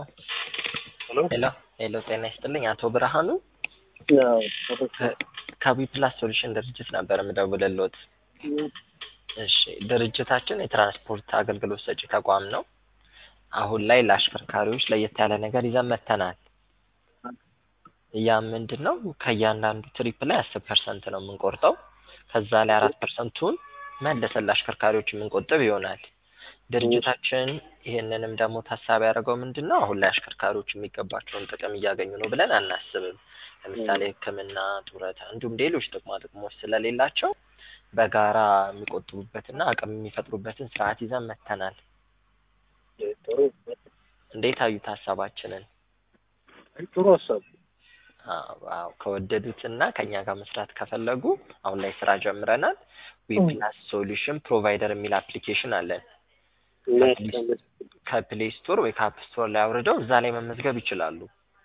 ሄሎ ሄሎ ሄሎ፣ ጤና ይስጥልኝ አቶ ብርሃኑ ያው ከቢ ፕላስ ሶሉሽን ድርጅት ነበር የምደውልልዎት። እሺ ድርጅታችን የትራንስፖርት አገልግሎት ሰጪ ተቋም ነው። አሁን ላይ ለአሽከርካሪዎች ለየት ያለ ነገር ይዘን መጥተናል። ያ ምንድን ነው? ከእያንዳንዱ ትሪፕ ላይ አስር ፐርሰንት ነው የምንቆርጠው። ከዛ ላይ አራት ፐርሰንቱን መልሰን ለአሽከርካሪዎች የምንቆጥብ ይሆናል። ድርጅታችን ይህንንም ደግሞ ታሳቢ ያደረገው ምንድን ነው? አሁን ላይ አሽከርካሪዎች የሚገባቸውን ጥቅም እያገኙ ነው ብለን አናስብም። ለምሳሌ ሕክምና፣ ጡረታ እንዲሁም ሌሎች ጥቅማ ጥቅሞች ስለሌላቸው በጋራ የሚቆጥቡበትና አቅም የሚፈጥሩበትን ስርዓት ይዘን መጥተናል። ጥሩ እንዴት አዩት ሀሳባችንን? ጥሩ ሀሳብ አዎ አዎ፣ ከወደዱትና ከኛ ጋር መስራት ከፈለጉ አሁን ላይ ስራ ጀምረናል። ዊፕላስ ሶሉሽን ፕሮቫይደር የሚል አፕሊኬሽን አለን። ከፕሌይ ስቶር ወይ ከአፕ ስቶር ላይ አውርደው እዛ ላይ መመዝገብ ይችላሉ።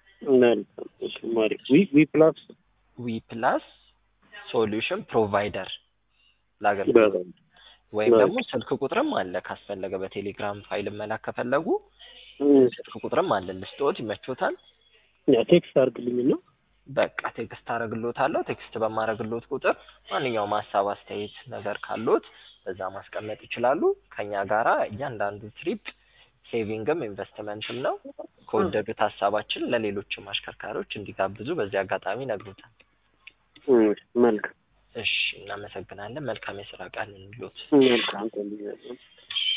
ዊ ፕላስ ዊፕላስ ሶሉሽን ፕሮቫይደር ለአገልግሎት ወይም ደግሞ ስልክ ቁጥርም አለ ካስፈለገ በቴሌግራም ፋይል መላክ ከፈለጉ ስልክ ቁጥርም አለ። ልስጥዎት ይመቾታል? ቴክስት አድርግልኝ ነው በቃ ቴክስት አረግሎታለሁ። ቴክስት በማረግሎት ቁጥር ማንኛውም ሀሳብ፣ አስተያየት ነገር ካሎት በዛ ማስቀመጥ ይችላሉ። ከኛ ጋራ እያንዳንዱ ትሪፕ ሴቪንግም ኢንቨስትመንትም ነው። ከወደዱት ሀሳባችን ለሌሎችም አሽከርካሪዎች እንዲጋብዙ በዚህ አጋጣሚ ነግሮታል። መልካም እሺ፣ እናመሰግናለን። መልካም የስራ ቀን እንሎት። መልካም